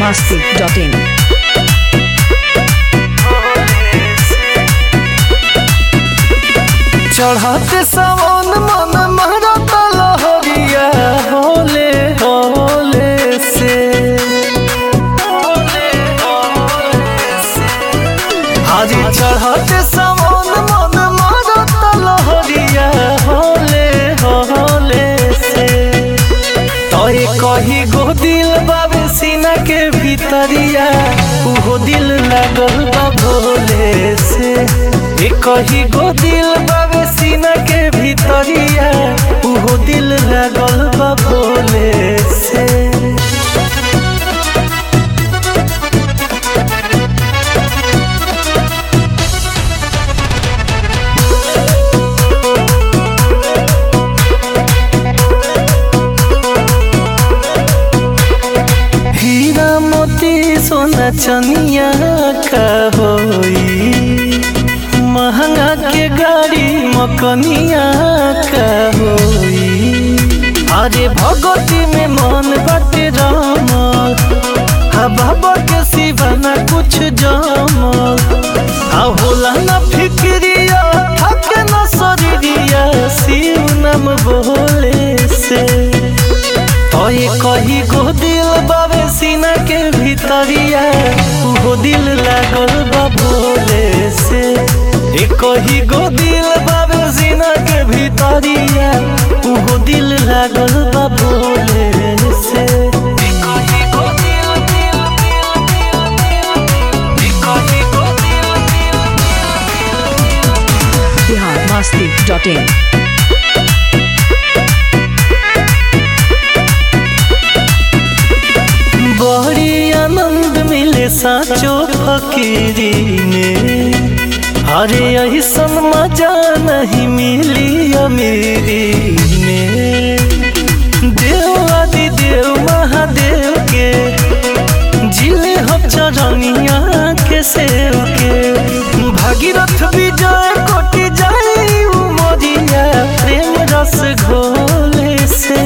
masti.in. चढ़ाते सावन मन महरत लहरिया होले होले से हाजी चढ़ाते सावन मन महरत लहरिया होले होले से तोय कही गो दिल बाबे सीना के भीतरिया उहो दिल लागल बा भोले से ए कही गो दिल बाबे सीना के भीतरिया उहो दिल लागल बा भोले से हीरा मोती सोना चनिया का होई महंगा के गाड़ी मकनिया का होई अरे भगवती में मन बाटे रामल हा बाबा के सिवाना कुछ जमल हा होला ना फिक्रिया थके ना शरीरिया शिव नाम बोले से तोय कही गो दिल बाबे सीना के भीतरिया उहो दिल लागल बा भोले से ए कही गो दिल बाबे सीना के भीतरिया उहो दिल लागल बा भोले से ए कही गो दिल, दिल, दिल, दिल, दिल, ए कही गो दिल, दिल, Bihar masti.in. बड़ी आनंद मिले साचो फकीरी में अरे ऐसन मजा नहीं मिली अमीरी में देव आदि देव महादेव के जिले हम चरनिया के सेव के भागीरथ विजय कोटि जाई उमरिया प्रेम रस घोले से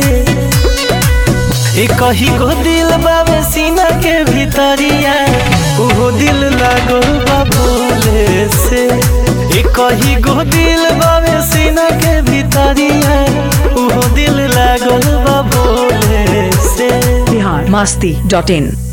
ए कही गो दिल बाबे सीना के भीतरिया उहो दिल लागो बा भोले से ए कही गो दिल बाबे सीना के भीतरिया उहो दिल लागो बा भोले से Bihar masti.in.